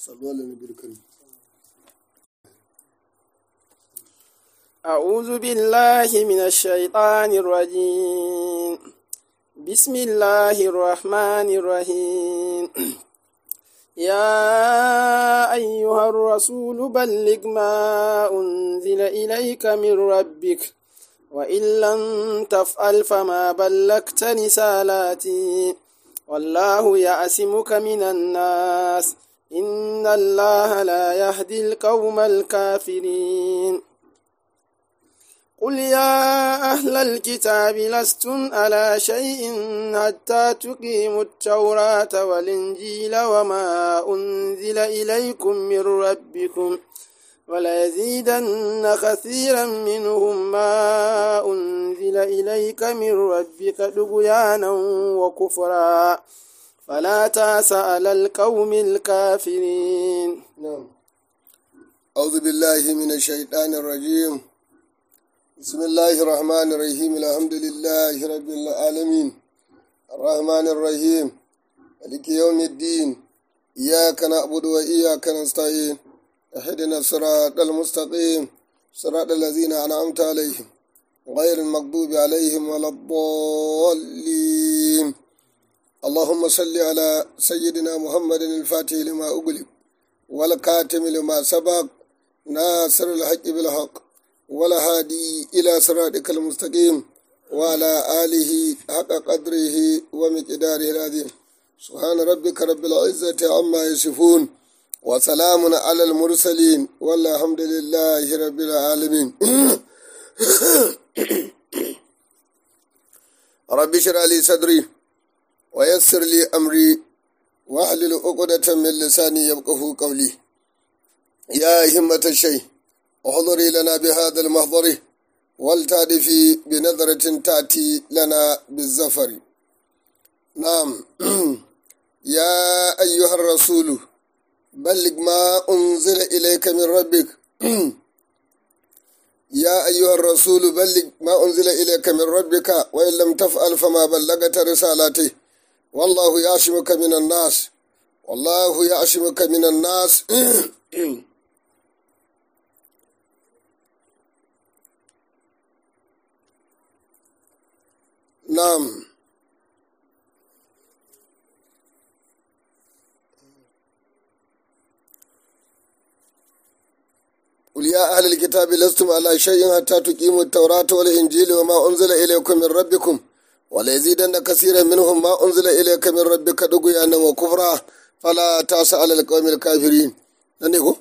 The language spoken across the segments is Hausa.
صلوا على النبي الكريم أعوذ بالله من الشيطان الرجيم بسم الله الرحمن الرحيم يا أيها الرسول بلغ ما أنزل إليك من ربك وإن لم تفعل فما بلغت رسالاتي والله يعصمك من الناس إن الله لا يهدي القوم الكافرين قل يا أهل الكتاب لستم على شيء حتى تقيموا التوراة والإنجيل وما أنزل إليكم من ربكم وليزيدن كثيرا منهم ما أنزل إليك من ربك طغيانا وكفرا فلا تاس على القوم الكافرين نعم أعوذ بالله من الشيطان الرجيم بسم الله الرحمن الرحيم الحمد لله رب العالمين الرحمن الرحيم مالك يوم الدين إياك نعبد وإياك نستعين اهدنا الصراط المستقيم صراط الذين أنعمت عليهم غير المغضوب عليهم ولا الضالين اللهم صل على سيدنا محمد الفاتح لما أغلق والكاتم لما سبق ناصر الحق بالحق ولا هادي إلى صراطك المستقيم وعلى آله حق قدره ومقداره العظيم سبحان ربك رب العزة عما يصفون وسلام على المرسلين والحمد لله رب العالمين رب اشرح لي صدري ويسر لي أمري واحلل عقدة من لساني يفقه قولي يا همة الشيء احضري لنا بهذا المحضر والتعرفي بنظرة تأتي لنا بالزفر نعم يا أيها الرسول بلغ ما أنزل إليك من ربك يا أيها الرسول بلغ ما أنزل إليك من ربك وإن لم تفعل فما بلغت رسالته والله يعصمك من الناس والله يعصمك من الناس نعم قل يا أهل الكتاب لستم على شيء حتى تقيموا التوراة والإنجيل وما أنزل إليكم من ربكم وليزيدن كثيرا منهم ما أنزل إليك من ربك طغيانا وكفرا فلا تأس على القوم الكافرين ننيكو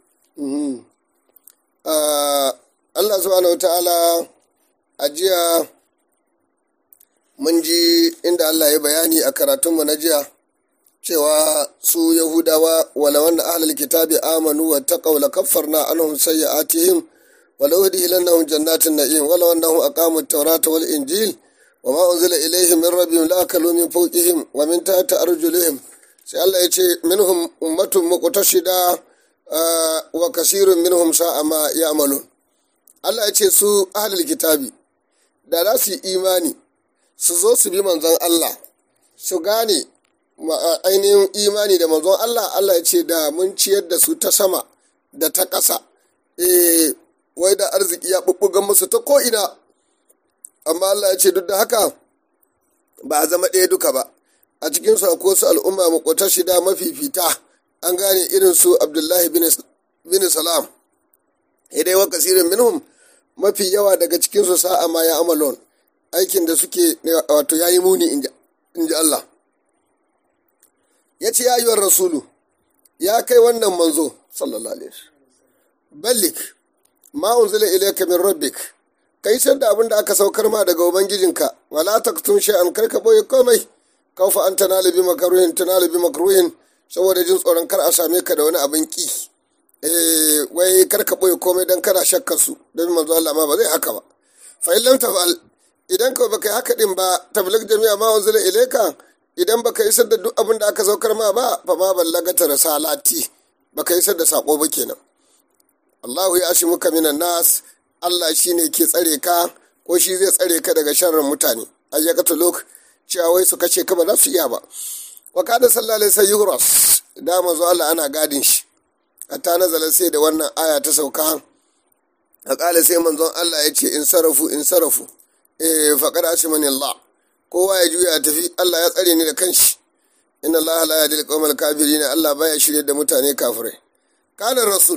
Allah subhanahu ta'ala a jiya mun ji inda Allah ya bayani a karatunmu na jiya cewa su Yahudawa wala wanda ahlul kitabi amanu wa taqaw la kaffarna anhum sayyi'atihim wa law udkhilannahum jannatin na'im wala annahum aqamu at-taurata wal injil wa ma unzila ilayhim min rabbihim la akalu min fawqihim wa min tahti arjulihim sai Allah ya ce minhum ummatun muqtashida wa kasirun minhum sa'a ma ya'malun Allah ya ce su ahlul kitabi da za su yi imani su zo su bi manzon Allah su gane ainihin imani da manzon Allah Allah ya ce da mun ciyar da su ta sama da ta ƙasa eh wai da arziki ya ɓuɓɓugan musu ta ko'ina amma Allah ya ce duk da haka ba a zama ɗaya duka ba a cikin su akwai su al'umma makwata shida mafifita an gane irin su abdullahi bin salam idai wa kasirin minhum mafi yawa daga cikin su sa'a ma ya amalon aikin da suke wato yayi muni in ji Allah ya ce ya yiwuwar rasulu ya kai wannan manzo sallallahu alaihi ballik ma unzila ilayka min rabbik kai san da abin da aka saukar ma daga ubangijinka wala taktun shay'an kar ka boye komai kaufa an tanalu bi makruhin tanalu bi makruhin saboda jin tsoron kar a same ka da wani abin ki eh wai kar ka boye komai dan kana shakkar su don manzo Allah ma ba zai haka ba fa illam tafal idan ka baka haka din ba tabligh jami'a ma unzila ilayka idan baka isar da duk abin da aka saukar ma ba fa ma ballagata risalati baka isar da sako ba kenan Allahu ya ashi muka minan nas Allah shine ke tsare ka ko shi zai tsare ka daga sharrin mutane ayyakata lok cewa wai su kace ka ba za su iya ba wa kana sallallahu alaihi wasallam yuhras da manzo Allah ana gadin shi hatta nazala sai da wannan aya ta sauka a kala sai manzon Allah ya ce in sarafu in sarafu eh faqad ashmani Allah kowa ya juya tafi Allah ya tsare ni da kanshi inna Allah la yahdi al-qawmal kafirin Allah baya shirye da mutane kafirai kana rasul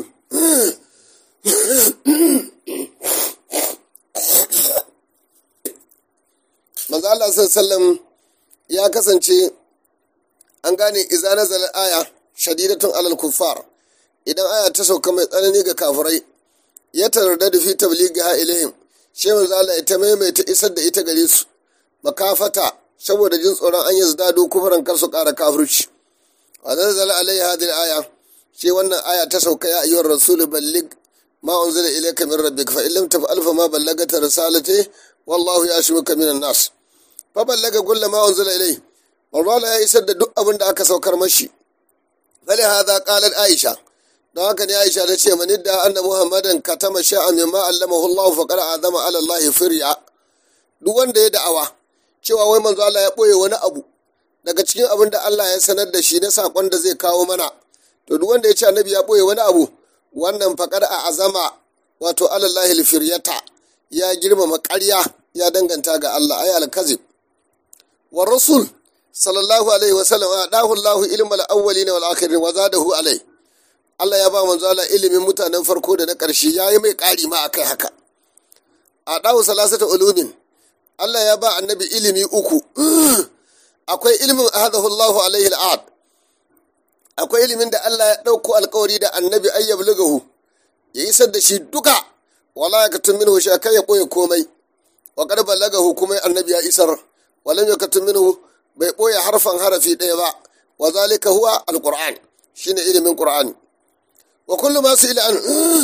manzo Allah sallallahu ya kasance an gane iza nazala aya shadidatun alal kuffar idan aya ta sauka mai tsanani ga kafirai ya tarda da fi tabligha ilaihim shi manzo Allah ya ta maimaita isar da ita gare su makafata saboda jin tsoron an yi zdado kufuran kar su ƙara kafirci wa nazala alaihi hadhihi aya shi wannan aya ta sauka ya ayyuhar rasul ballig ma unzila ilayka min rabbik fa illam taf'al fa ma ballagata risalati wallahu yashmuka minan nas fa ballaga kullu ma unzila ilayhi Marwala ya isar da duk abin da aka saukar mashi. Fali hadha qalat Aisha. Don haka ne Aisha ta ce mani da anna Muhammadan katama sha'a mimma allamahu Allah fa qad azama ala Allah firya. Duk wanda ya da'awa cewa wai manzo Allah ya boye wani abu daga cikin abin da Allah ya sanar da shi na sakon da zai kawo mana. To duk wanda ya ce annabi ya boye wani abu wannan fa qad azama wato ala Allah firyata ya girmama ƙarya ya danganta ga Allah ay al-kazib. Wa rasul sallallahu alaihi wasallam a dahu Allahu ilmal awwalina wal akhirin wa zadahu alai Allah ya ba manzo Allah ilimin mutanen farko da na ƙarshe yayi mai ƙari ma akai haka a dahu salasata ulumin Allah ya ba annabi ilimi uku akwai ilimin ahadahu Allahu alaihi al'ad akwai ilimin da Allah ya ɗauko alƙawari da annabi ayyab lugahu ya isar da shi duka wala yakatun minhu shakai ya ɓoye komai wa qad balagahu kuma annabi ya isar walam yakatun minhu bai ɓoye harfan harafi ɗaya ba wa zalika huwa alqur'an shine ilimin qur'ani wa kullu ma su an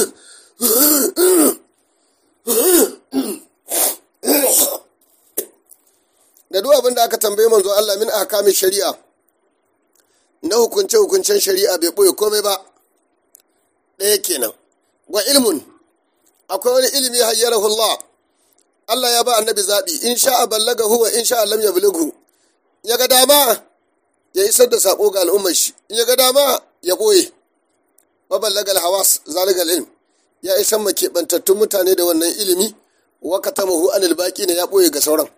da duk abin da aka tambaye manzo Allah min ahkamin shari'a na hukunce hukuncen shari'a bai ɓoye komai ba ɗaya kenan wa ilmun akwai wani ilimi hayyarahu Allah Allah ya ba annabi zaɓi in sha'a ballaga huwa in sha'a lam yablughu ya ga dama ya isar da saƙo ga al'ummar shi in ya ga dama ya ɓoye maballagal hawas zaligal ilm ya isar ma keɓantattun mutane da wannan ilimi wa katamahu anil baqi ne ya ɓoye ga sauran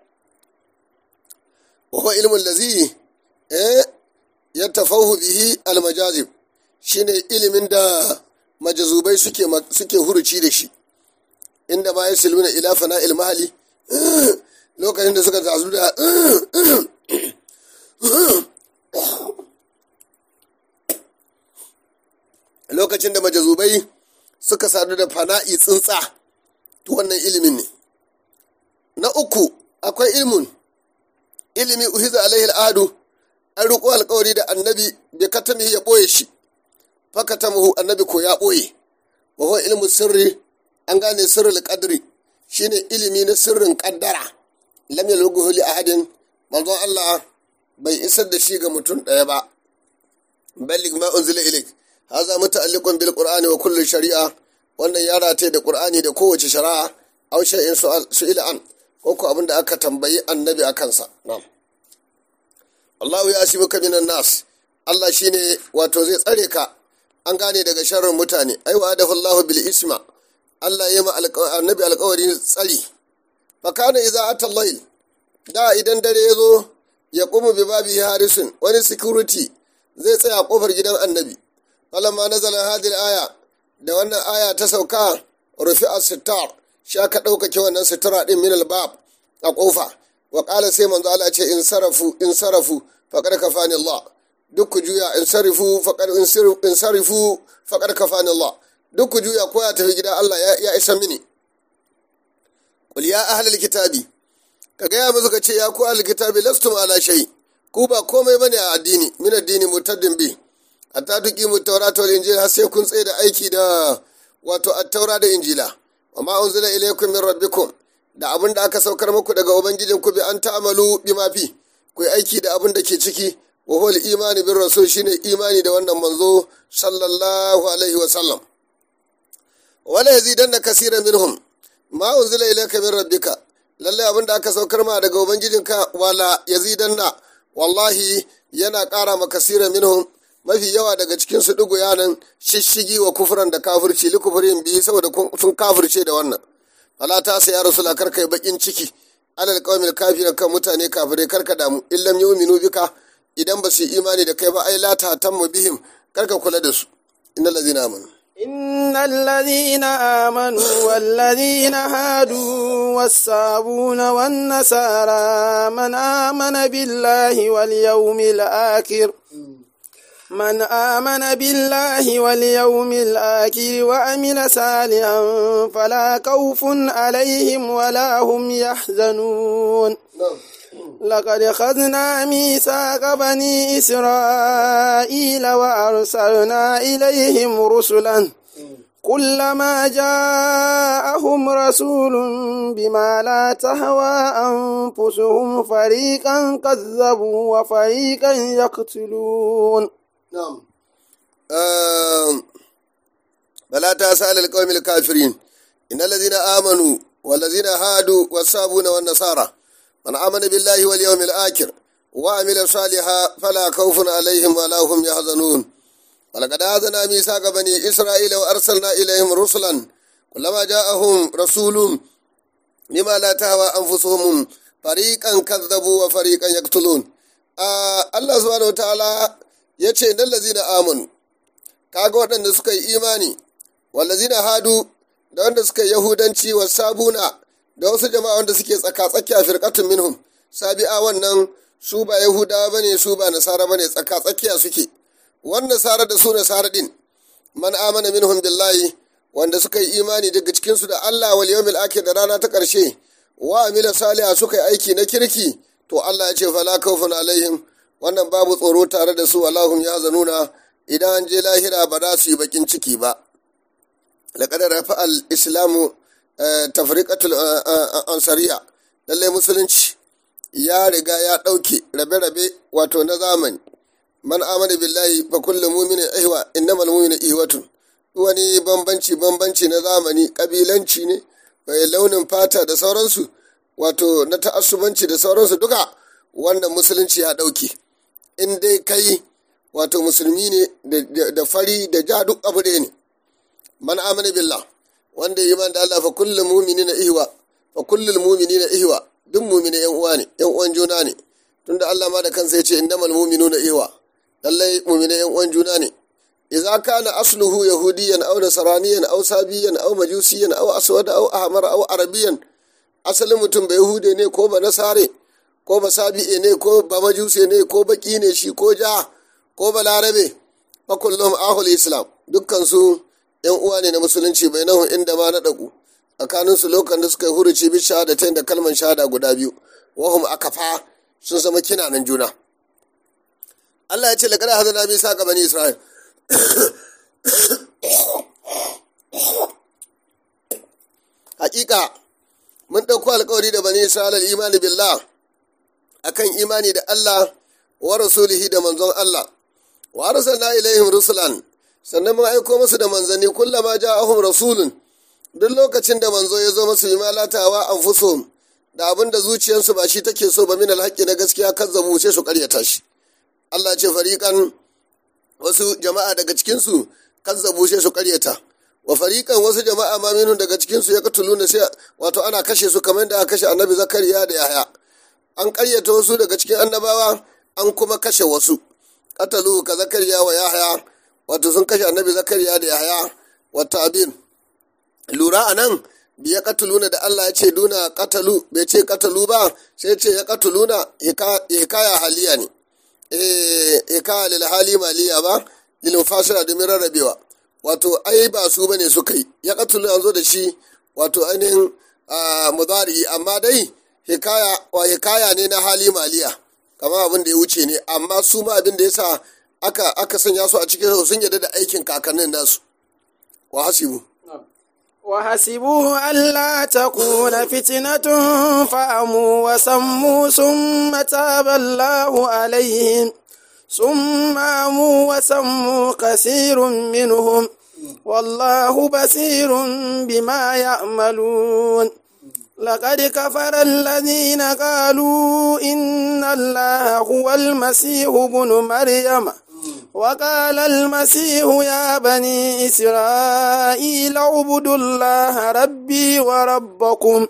wa huwa ilmun lazi eh ya tafahu bihi almajazib shine ilimin da majazubai suke suke huruci da shi inda ma yasiluna ila fana'il mahali lokacin da suka tazu da lokacin da majazubai suka sadu da fana'i tsuntsa to wannan ilimin ne na uku akwai ilmun ilimi uhiza alaihi al'adu an riƙo alƙawari da annabi bai katami ya ɓoye shi fakatamuhu annabi ko ya ɓoye wa huwa ilmu sirri an gane sirrul qadri shine ilimi na sirrin kaddara lam yalughu li ahadin manzon Allah bai isar da shi ga mutum ɗaya ba ballig ma unzila ilayk haza muta'alliqun bil qur'ani wa kullu shari'a wannan ya rataye da qur'ani da kowace shari'a aw shay'in su'ila an ko ko abin da aka tambayi annabi akan sa na'am Allahu ya asibuka minan nas Allah shine wato zai tsare ka an gane daga sharrin mutane ai wa adahu Allahu bil isma Allah ya ma annabi alƙawarin tsari fa kana idza ata layl da idan dare ya zo ya kuma bi babi harisun wani security zai tsaya a kofar gidan annabi falamma nazala hadhihi aya da wannan aya ta sauka rufi as-sittar shi aka ɗaukake wannan sitara ɗin min albab a ƙofa wa ƙala sai manzo Allah ce in sarafu in sarafu faqad kafani Allah duk ku juya in sarifu faqad in sarifu faqad kafani Allah duk ku juya ko ya tafi gida Allah ya isa mini qul ya ahlal kitabi ka gaya musu ka ce ya ku ahlul kitabi lastum ala shay ku ba komai bane a addini min addini mutaddin bi hatta tuki mu taurata wal injila sai kun tsaye da aiki da wato at-taura da injila wa ma unzila ilaykum min rabbikum da abin da aka saukar muku daga ubangijin ku bi an ta'amalu bima fi ku aiki da abin da ke ciki wa huwa al-imani bir rasul shine imani da wannan manzo sallallahu alaihi wa sallam wala yazidanna kaseeran minhum ma unzila ilayka min rabbika lalle abin da aka saukar ma daga ubangijinka wala yazidanna wallahi yana ƙara ma kasira minhum mafi yawa daga cikin su dugu yanan shishigi wa kufuran da kafirci li kufurin biyu saboda sun kafirce da wannan ala ta sai ya rasula kar kai bakin ciki alal qawmil kafir kan mutane kafirai kar ka damu illam yu'minu bika idan ba su imani da kai ba ai la ta tammu bihim kar ka kula da su innal ladzina amanu إن الذين آمنوا والذين هادوا والصابون والنصارى من آمن بالله واليوم الآخر من آمن بالله واليوم الآخر وأمل صالحا فلا خوف عليهم ولا هم يحزنون لقد خذنا ميثاق بني إسرائيل وأرسلنا إليهم رسلا كلما جاءهم رسول بما لا تهوى أنفسهم فريقا كذبوا وفريقا يقتلون نعم فلا تسأل القوم الكافرين إن الذين آمنوا والذين هادوا والصابون والنصارى من آمن بالله واليوم الآخر وعمل صالحا فلا خوف عليهم ولا هم يحزنون ولقد آذنا ميثاق بني إسرائيل وأرسلنا إليهم رسلا كلما جاءهم رسول بما لا تهوى أنفسهم فريقا كذبوا وفريقا يقتلون آه الله سبحانه وتعالى yace innal ladzina amanu kaga waɗanda suka yi imani wallazina hadu da wanda suka yi yahudanci wa sabuna da wasu jama'a wanda suke tsaka-tsaki a firkatun minhum sabi'a wannan su ba yahudawa bane su ba nasara bane tsaka-tsakiya suke wannan nasara da su nasara din man amana minhum billahi wanda suka yi imani daga cikin su da Allah wal yawmil akhir da rana ta karshe wa amila saliha suka yi aiki na kirki to Allah ya ce fala khawfun alaihim wannan babu tsoro tare da su Allahum ya zanuna idan an je lahira ba za su yi bakin ciki ba laqad rafa al islamu tafriqatul ansariya lalle musulunci ya riga ya ɗauke rabe-rabe wato na zamani man amana billahi fa kullu mu'minin ihwa innamal mu'minu ihwatun wani bambanci bambanci na zamani kabilanci ne mai launin fata da sauransu wato na ta'assubanci da sauransu duka wannan musulunci ya ɗauke in dai kai wato musulmi ne da fari da ja duk abu ɗaya ne man amana billah wanda yi da Allah fa kullum mumini na ihwa fa kullum mumini na ihwa duk mumini yan uwa ne yan uwan juna ne tunda Allah ma da kansa ya ce innamal mu'minuna ihwa lallai mumini yan uwan juna ne idza kana asluhu yahudiyan aw nasraniyan aw sabiyan aw majusiyan aw aswad aw ahmar aw arabiyan asalin mutum ba yahude ne ko ba nasare ko ba sabi'e ne ko ba majuse ne ko baki ne shi ko ja ko ba larabe fa kullum ahul islam dukkan su yan uwa ne na musulunci bai nahu inda ma na dagu tsakanin su lokacin da suka yi huruci bi shahadatain da kalman shahada guda biyu wahum akafa sun zama kinanan juna Allah ya ce laqad hadana bi saqa bani isra'il hakika mun ɗauko alkawari da bani isra'il imani billah akan imani da Allah wa rasulihi da manzon Allah wa arsalna ilaihim rusulan sannan mun aiko musu da manzanni kullama ja'ahum rasulun duk lokacin da manzo ya zo musu imalatawa anfusuhum da abin da zuciyarsu ba shi take so ba min alhaqqi na gaskiya kazzabu sai su karyata shi Allah ce fariqan wasu jama'a daga cikin su kazzabu sai su karyata wa fariqan wasu jama'a ma minun daga cikin su ya katuluna sai wato ana kashe su kamar da aka kashe annabi zakariya da yahya an karyata wasu daga cikin annabawa an kuma kashe wasu katalu ka zakariya wa yahya wato sun kashe annabi zakariya da yahya wa tabin lura a nan biya katuluna da Allah ya ce duna katalu bai ce katalu ba sai ce ya katuluna hikaya haliya ne eh hikaya lil hali maliya ba lil mufasira domin rarrabewa wato ai ba su bane suka yi ya katulu an zo da shi wato ainihin mudari amma dai hikaya wa hikaya ne na hali maliya kamar abin da ya wuce ne amma su ma abin da yasa aka aka sanya su a cikin sun yarda da aikin kakannin nasu wa hasibu وحسبوا ألا تكون فتنة فأموا وسموا ثم تاب الله عليهم ثم أموا وسموا كثير منهم والله بصير بما يعملون لقد كفر الذين قالوا إن الله هو المسيح ابن مريم وقال المسيح يا بني إسرائيل اعبدوا الله ربي وربكم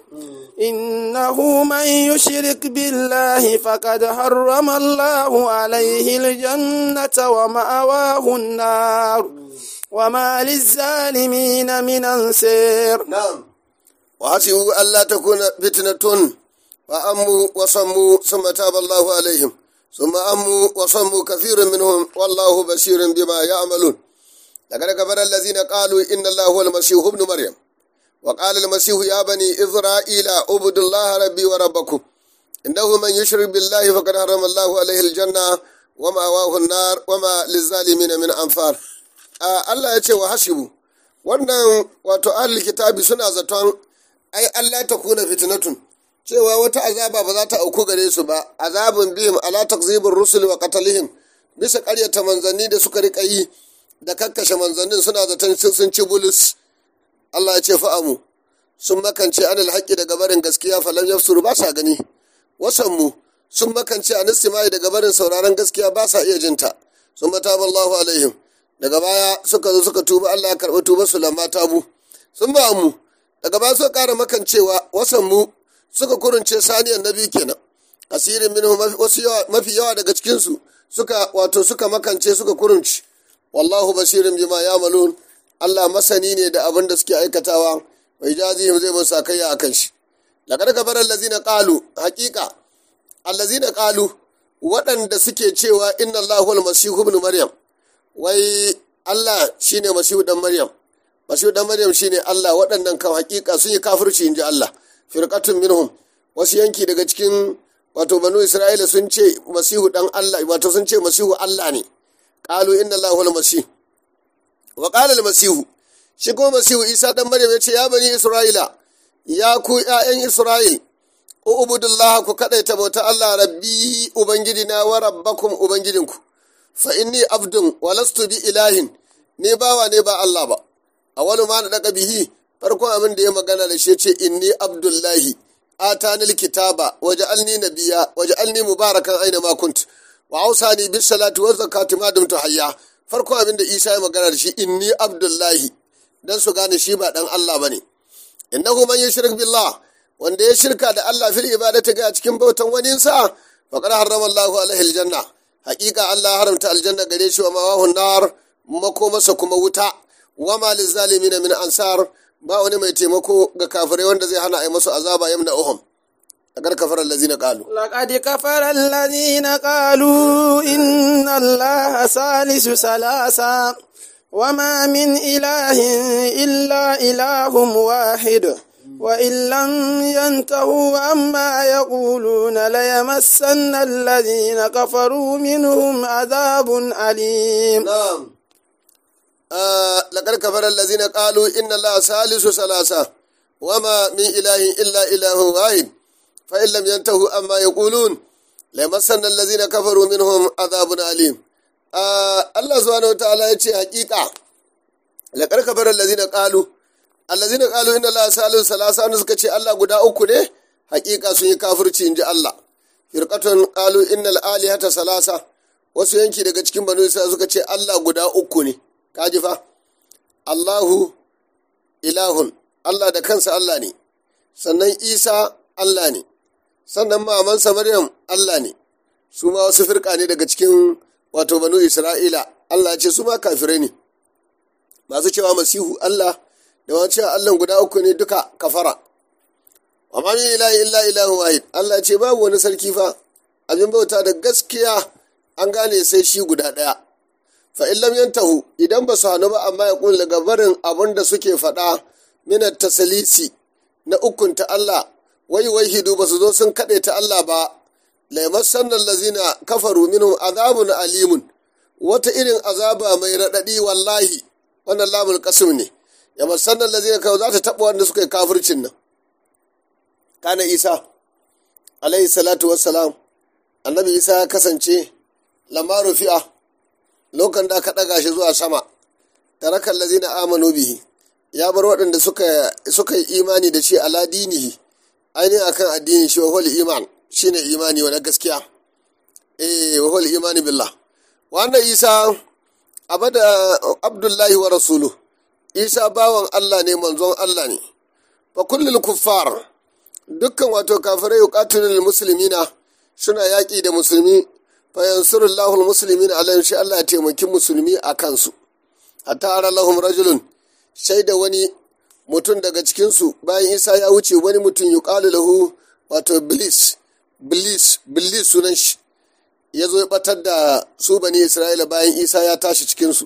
إنه من يشرك بالله فقد حرم الله عليه الجنة ومأواه النار وما للظالمين من أنصير نعم وحسبوا ألا تكون فتنة فأموا وصموا ثم تاب الله عليهم ثم أموا وصموا كثير منهم والله بشير بما يعملون لقد كفر الذين قالوا إن الله هو المسيح ابن مريم وقال المسيح يا بني إسرائيل اعبدوا الله ربي وربكم إنه من يشرك بالله فقد حرم الله عليه الجنة ومأواه النار وما للظالمين من أنفار آه الله يتي وحسبوا wannan wato ahlul kitabi suna zaton ai Allah ta kuna fitnatun cewa wata azaba ba za ta auku gare su ba azabun bihim ala takzibir rusul wa qatalihim bisa ƙaryata manzanni da suka rika yi da kakkashe manzannin suna zaton sun ci bulus Allah ya ce fa'amu sun makance anil haƙƙi daga barin gaskiya falam yafsuru ba sa gani wasanmu sun makance anil simai daga barin sauraron gaskiya ba sa iya jinta sun mataba Allahu alaihim daga baya suka zo suka tuba Allah ya karɓi tuba su lamma tabu sun ba mu daga baya suka ƙara makancewa wasanmu suka kurunce saniyan nabi kenan asirin minhu wasu mafi yawa daga cikinsu suka wato suka makance suka kurunci wallahu basirin bima yamalun Allah masani ne da abin da suke aikatawa wa ijazihim zai musu sakayya akan shi laqad kafara allazina qalu haqiqa allazina qalu waɗanda suke cewa inna Allahu al-masihu ibn maryam wai Allah shine masihu dan maryam masihu dan maryam shine Allah waɗannan kan haqiqa sun yi kafirci inji Allah firqatun minhum wasu yanki daga cikin wato banu isra'ila sun ce masihu dan Allah wato sun ce masihu Allah ne qalu inna Allahu al-masih wa qala al-masihu shi kuma masihu Isa dan Maryam yace ya bani Isra'ila ya ku ƴaƴan Isra'il ubudullah ku kadaita bauta Allah rabbi ubangidina wa rabbakum ubangidinku fa inni abdun wa lastu bi ilahin ne bawa ne ba Allah ba awwalu ma daga bihi farkon abin da ya magana da shi yace inni abdullahi atanil kitaba waja'alni nabiyya waja'alni mubarakan aina ma kunt wa ausani bis salati wa zakati ma dumtu hayya farko abin da Isa ya magana da shi inni abdullahi dan su gane shi ba dan Allah bane innahu man yushrik billah wanda ya shirka da Allah fil ibadati ga cikin bautan wani sa faqad harrama Allahu alaihi aljanna haqiqa Allah haramta aljanna gare shi wa mawahu nar makomasa kuma wuta wa ma lizalimin min ansar ba wani mai taimako ga kafirai wanda zai hana a yi masu azaba yamna uhum لقد كفر الذين قالوا لقد كفر الذين قالوا إن الله ثالث ثلاثة وما من إله إلا إله واحد وإن لم ينتهوا عما يقولون ليمسن الذين كفروا منهم عذاب أليم نعم آه لقد كفر الذين قالوا إن الله ثالث ثلاثة وما من إله إلا إله واحد فإن لم ينتهوا أما يقولون لمسن الذين كفروا منهم عذاب أليم آه الله سبحانه وتعالى يتي حقيقة لقد كفر الذين قالوا الذين قالوا إن الله ثالث ثلاثة أن سكتي الله قد أكله حقيقة سني كافر تنجي الله فرقة قالوا إن الآلهة ثلاثة wasu yanki daga cikin banu isa suka ce Allah guda uku ne kaji fa Allahu ilahun Allah da kansa Allah ne sannan Isa Allah ne sannan mamansa Maryam Allah ne su ma wasu firka ne daga cikin wato banu Isra'ila Allah ce su ma kafirai ne masu cewa masihu Allah da wani cewa Allah guda uku ne duka kafara wa ma min ilahi illa ilahu wahid Allah ce babu wani sarki fa abin bauta da gaskiya an gane sai shi guda ɗaya fa in lam yantahu idan ba su hannu ba amma ya kun daga barin abin da suke faɗa minat tasalisi na ukunta Allah wai wai hidu ba su zo sun kaɗe ta Allah ba laimassan lazina kafaru minhum azabun alimun wata irin azaba mai raɗaɗi wallahi wannan lamul qasim ne ya masan lazina kawai za ta taɓa wanda suka yi kafircin nan kana isa alaihi salatu wassalam annabi isa ya kasance lamma rufi'a lokacin da aka ɗaga shi zuwa sama tarakan lazina amanu bihi ya bar waɗanda suka yi imani da shi ala dinihi ainihin akan addini shi wahol iman shine imani wani gaskiya eh wahol imani billah wannan isa abada abdullahi wa rasulu isa bawan allah ne manzon allah ne fa kullul kuffar dukkan wato kafirai yuqatilul muslimina suna yaƙi da musulmi fa yansurullahu almuslimina alayhim shi Allah ya taimaki musulmi a kansu hatta ara lahum rajulun shaida wani mutum daga cikinsu bayan isa ya wuce wani mutum yuqalu lahu wato bilis bilis bilis sunan shi ya zo ya batar da su bani isra'ila bayan isa ya tashi cikinsu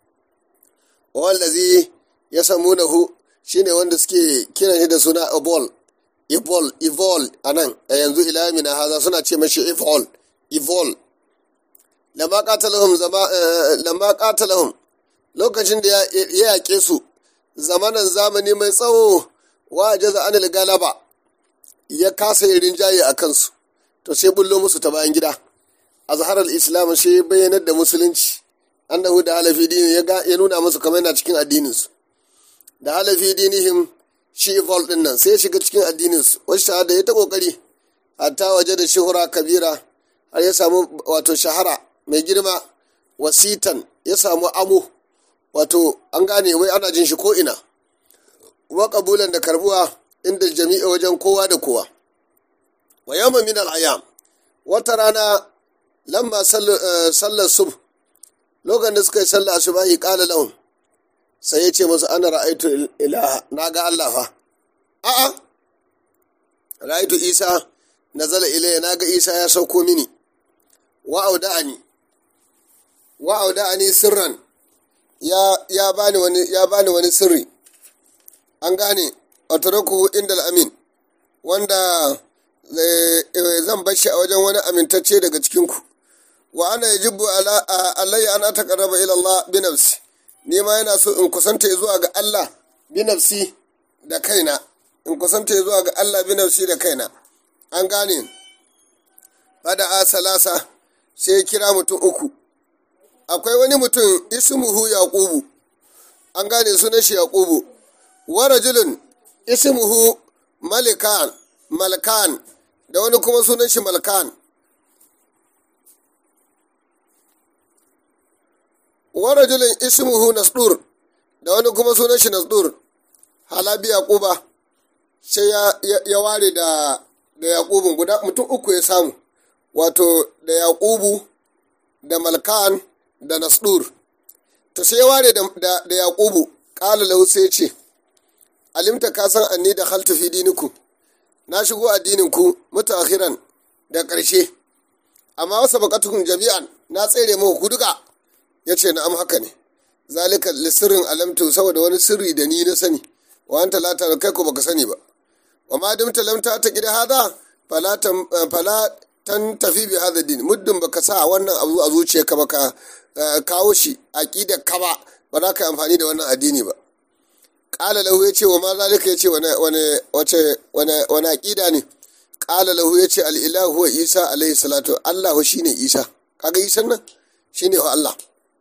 wallazi ya samu nahu shine wanda suke kiran shi da suna ebol evol evol a nan a yanzu ilamina haza suna ce mashi evol evol lamma qatalahum zama lamma qatalahum lokacin da ya yaƙe su zamanan zamani mai tsawo wa jaza anil galaba ya kasa yin rinjaye a kansu to sai bullo musu ta bayan gida azharar islam sai bayyanar da musulunci annahu da halafi dini ya nuna musu kamar yana cikin addininsu da halafi dinihim shi evol din nan sai ya shiga cikin addininsu wasu shahada ya ta kokari hatta waje da shuhura kabira har ya samu wato shahara mai girma wasitan ya samu amo wato an gane wai ana jin shi ko ina wa kabulan da karbuwa inda jami'a wajen kowa da kowa wa yamma min al'ayam wata rana lamma sallar sub lokacin da suka yi sallar asubahi qala lahum sai ya ce musu ana ra'aitu ilaha na ga Allah fa a'a ra'aitu isa nazala ilayya na ga isa ya sauko mini wa auda'ani wa auda'ani sirran ya ya bani wani ya bani wani sirri an gane atraku inda amin wanda zan bar shi a wajen wani amintacce daga cikinku wa ana yajibu ala alayya an ataqarraba ila Allah bi nafsi ni ma yana so in kusanta zuwa ga Allah bi nafsi da kaina in kusanta zuwa ga Allah bi nafsi da kaina an gane fada a salasa sai ya kira mutum uku akwai wani mutum ismuhu yaqubu an gane sunan shi yaqubu wa rajulun ismuhu malikan malkan da wani kuma sunan shi malkan wa rajulun ismuhu nasdur da wani kuma sunan shi nasdur halabi yaquba sai ya ware da da yaqubun guda mutum uku ya samu wato da yaqubu da malkan da nasdur to sai ya ware da da yaqubu qala lahu sai ce alimta ka san anni da khaltu fi dinikum na shigo addinin ku mutaakhiran da ƙarshe amma wasa baqatukum jami'an na tsere muku ku duka ya ce na'am haka ne zalika lisirin alamtu saboda wani sirri da ni na sani wa anta la kai ko baka sani ba wa ma dumta lam ta ta gida hada fala tan tafi bi hada din muddin baka sa wannan abu a zuciyarka baka kawo shi aqida ka ba ba za ka yi amfani da wannan addini ba qala lahu yace wa ma zalika yace wani wani wace wani wani aqida ne qala lahu yace al ilahu wa isa alaihi salatu allah shine isa kaga isan nan shine wa allah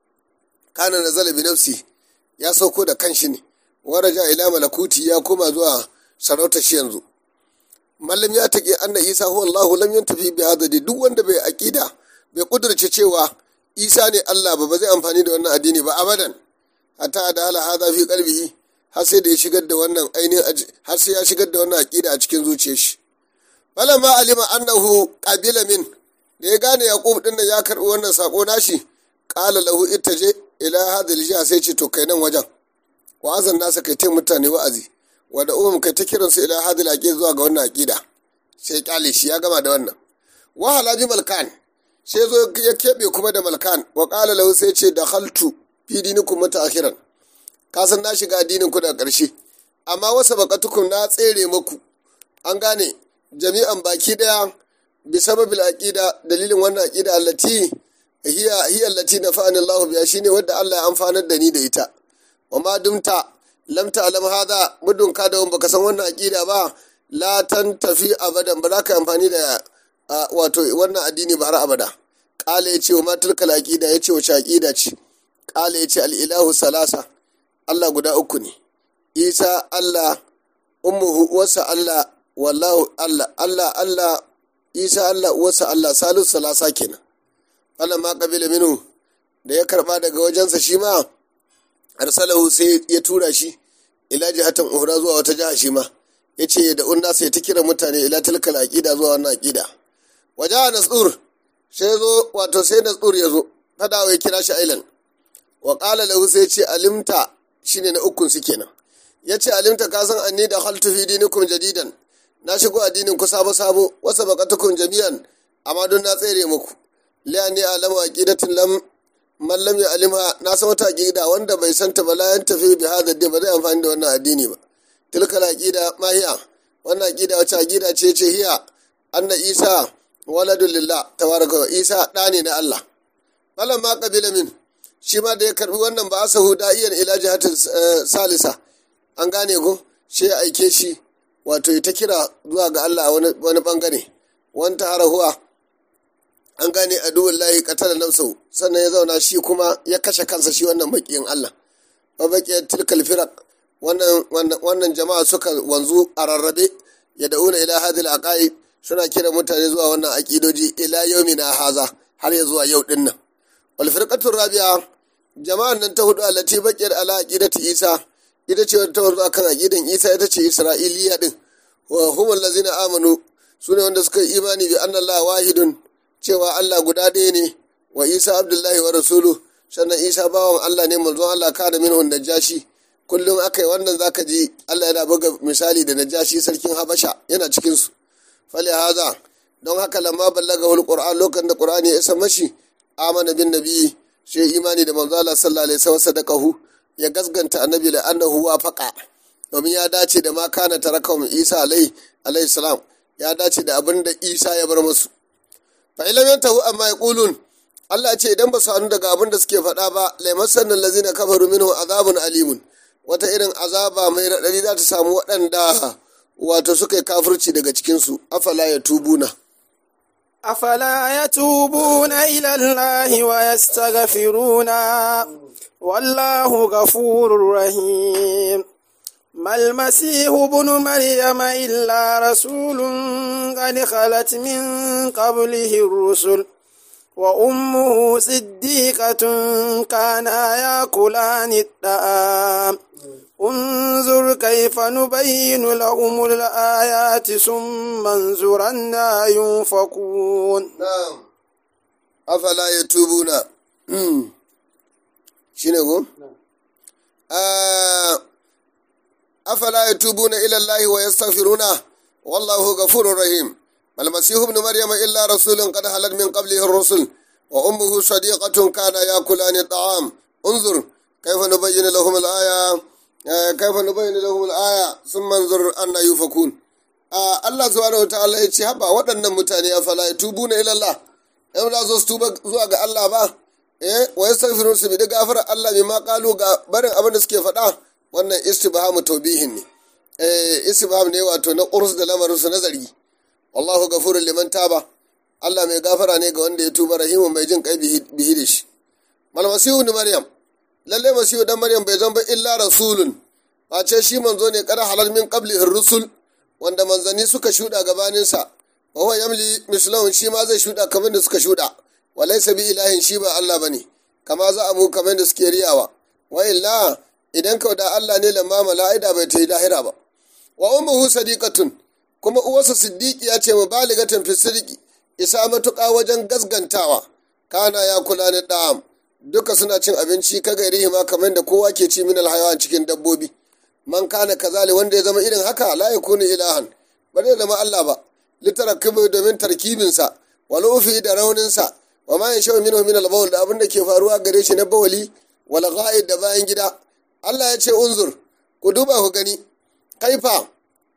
kana nazala bi nafsi ya sauko da kanshi ne waraja ila malakuti ya koma zuwa sarauta shi yanzu mallam ya take anna isa huwa allah lam yantafi bi hada duk wanda bai aqida bai kudurce cewa isa ne allah ba ba zai amfani da wannan addini ba abadan hatta da hala hada fi qalbihi har sai da ya shigar da wannan ainihin har sai ya shigar da wannan aqida a cikin zuciyar shi falamma alima annahu qabila min da ya gane yaqub din nan ya karbi wannan sako nashi qala lahu ittaje ila hadhihi jiha sai ce to kai nan wajen wa azan nasa kai ta mutane wa'azi wa da umum kai ta kiran su ila hadhihi aqida zuwa ga wannan aqida sai kyale shi ya gama da wannan wa halaji malkan sai zo ya kebe kuma da malkan wa qala lahu sai ce dakhaltu fi dinikum mutaakhiran ka san na shiga addinin ku da ƙarshe amma wasa baqatukum na tsere muku an gane jami'an baki daya bi sababil aqida dalilin wannan aqida allati hiya hiya allati nafa'ani Allahu biha shine wanda Allah ya amfanar da ni da ita wa ma dumta lam ta'lam hadha mudun ka da baka san wannan aqida ba la tantafi abadan ba za ka amfani da wato wannan addini ba har abada qala yace wa ma tilkal aqida yace wace aqida ce qala yace al ilahu salasa Allah guda uku ne Isa Allah ummuhu wasa Allah wallahu Allah Allah Allah Isa Allah uwarsa Allah salisu salasa kenan Allah ma kabila minu da ya karba daga wajensa shi ma arsalahu sai ya tura shi ila jihatan uhra zuwa wata jiha shi ma yace da unna sai ta kira mutane ila tilkal aqida zuwa wannan aqida waja nasur sai zo wato sai nasur ya zo fadawa ya kira shi ailan wa qala lahu sai ce alimta shine na ukun su kenan yace alimta ka san anni da khaltu fi dinikum jadidan na shigo addinin ku sabo sabo wasa baqatukum jami'an amma don na tsere muku liyani alamu aqidatin lam man lam ya'limha na san wata aqida wanda bai santa ba la yan tafi bi hada dai ba zai amfani da wannan addini ba tilkal aqida ma hiya wannan aqida wace aqida ce ce hiya anna isa waladul lillah tabaraka wa isa da ne na Allah falan ma qabila min shi ma da ya karbi wannan ba asahu da'iyan ila jihatin salisa an gane ko shi ya aike shi wato ta kira zuwa ga Allah wani bangare wanta harahuwa an gane aduwar lahi katala nafsau sannan ya zauna shi kuma ya kashe kansa shi wannan bakiyin Allah wa bakiyar tilkal firak wannan jama'a suka wanzu a rarrabe ya da'una ila hadil aqaid suna kira mutane zuwa wannan aqidoji ila yaumina haza har ya zuwa yau din nan wal firqatu rabi'a jama'an nan ta hudu allati bakiyar ala aqidati isa ita ce ta wanzu akan aqidan isa ita ce isra'iliya din wa hum allazina amanu sune wanda suka yi imani bi anna allah wahidun cewa Allah guda ɗaya ne wa Isa Abdullahi wa Rasulu sannan Isa bawan Allah ne manzon Allah ka da minhun najashi kullum aka yi wannan zaka ji Allah yana buga misali da najashi sarkin Habasha yana cikin su fali haza don haka lamma ballaga wal Qur'an lokacin da Qur'ani ya isa mashi amana bin nabi sai imani da manzon Allah sallallahu alaihi wasallam sadaqahu ya gasganta annabi la annahu wafaqa domin ya dace da ma kana tarakam Isa alaihi salam ya dace da abin da Isa ya bar musu fa ilam yantahu amma yaqulun Allah ce idan ba su hannu daga abin da suke faɗa ba laimassan lazina kafaru minhu azabun alimun wata irin azaba mai raɗaɗi za ta samu waɗanda wato suka yi kafirci daga cikinsu afala ya tubuna أفلا يتوبون إلى الله ويستغفرون والله غفور رحيم ما المسيح ابن مريم إلا رسول قد خلت من قبله الرسل وأمه صديقة كانا يأكلان الطعام انظر كيف نبين لهم الآيات ثم انظر أنا ينفقون نعم أفلا يتوبون شنو آه أفلا يتوبون إلى الله ويستغفرونه والله غفور رحيم المسيح ابن مريم إلا رسول قد خلت من قبله الرسل وأمه صديقة كان يأكلان الطعام انظر كيف نبين لهم الآية كيف نبين لهم الآية ثم انظر أن يفكون Allah subhanahu wataala ya ce haba waɗannan mutane a fala tubuna ila Allah in za su tuba zuwa ga Allah ba eh wa yastaghfiru su bi da gafara Allah bima qalu ga barin abin da suke faɗa wannan istibhamu tawbihin ne eh istibham ne wato na qurs da lamarin su na zargi wallahu ghafurun liman taba Allah mai gafara ne ga wanda ya tuba rahimun mai jin kai bihi da shi mal masihu ni maryam lalle masihu dan maryam bai zan ba illa rasulun face shi manzo ne kada halal min qabli rusul wanda manzanni suka shuda gabanin sa wa huwa yamli mislahun shi ma zai shuda kamar da suka shuda walaysa bi ilahin shi ba Allah bane kama za a mu kamar da suke riyawa wa illa idan kau da Allah ne lamma mala'ida bai ta yi lahira ba wa ummuhu sadiqatun kuma uwarsa siddiqiya ce mubaligatan fi sidqi isa matuƙa wajen gasgantawa kana ya kula ni da'am duka suna cin abinci ka gairi ma kamar da kowa ke ci min alhayawan cikin dabbobi man kana kazali wanda ya zama irin haka la yakunu ilahan ba zai zama Allah ba litarakibu domin tarkibinsa wal ufi da rauninsa wa ma yashaw minhu min al da abin da ke faruwa gare shi na bawali wal ghaid da bayan gida Allah ya ce unzur ku duba ku gani kaifa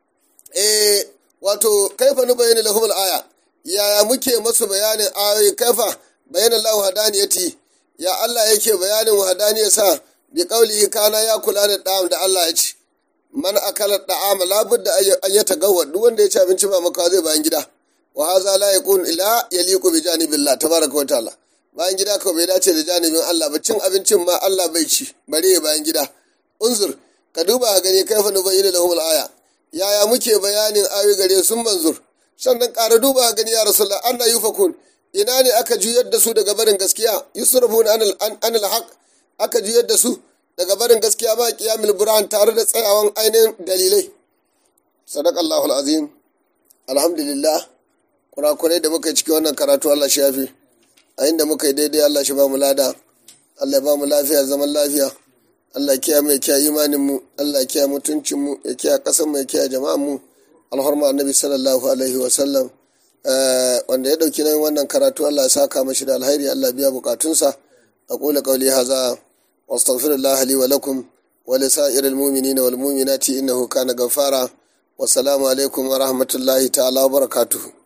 eh wato kaifa nu bayyana lahum aya yaya muke masu bayanin ayoyi kaifa bayyana Allah hadaniyati ya Allah yake bayanin wahadaniya sa bi qaulihi kana ya kula da da'am da Allah ya ce man akala da'am la budda an ya tagawwa duk wanda ya ci abinci ba maka zai bayan gida wa hadha la yakun ila yaliqu bi janibillah tabaraka wa ta'ala bayan gida ko bai dace da janibin Allah ba cin abincin ma Allah bai ci bare bayan gida unzur ka duba ka gani kaifa nubayyana lahum aya yaya muke bayanin ayoyi gare sun manzur sannan ƙara duba gani ya rasulullah anna yufakun ina ne aka juyar da su daga barin gaskiya yusrafuna anil anil haq aka juyar da su daga barin gaskiya ba qiyamul burhan tare da tsayawan ainihin dalilai sadaqallahu alazim alhamdulillah kurakurai da muka yi cikin wannan karatu Allah shi yafi a inda muka yi daidai Allah shi ba mu lada Allah ya ba mu lafiya zaman lafiya Allah kiya mai kiya imanin mu Allah kiya mutuncin mu ya kiya kasan mu ya kiya jama'an mu alhurma annabi sallallahu alaihi wa sallam wanda ya dauki nan wannan karatu Allah ya saka mashi da alheri Allah biya bukatunsa aqulu qawli hadha wastaghfirullah li wa lakum wa li sa'iril mu'minina wal mu'minati innahu kana ghaffara wassalamu alaikum wa rahmatullahi ta'ala wa barakatuhu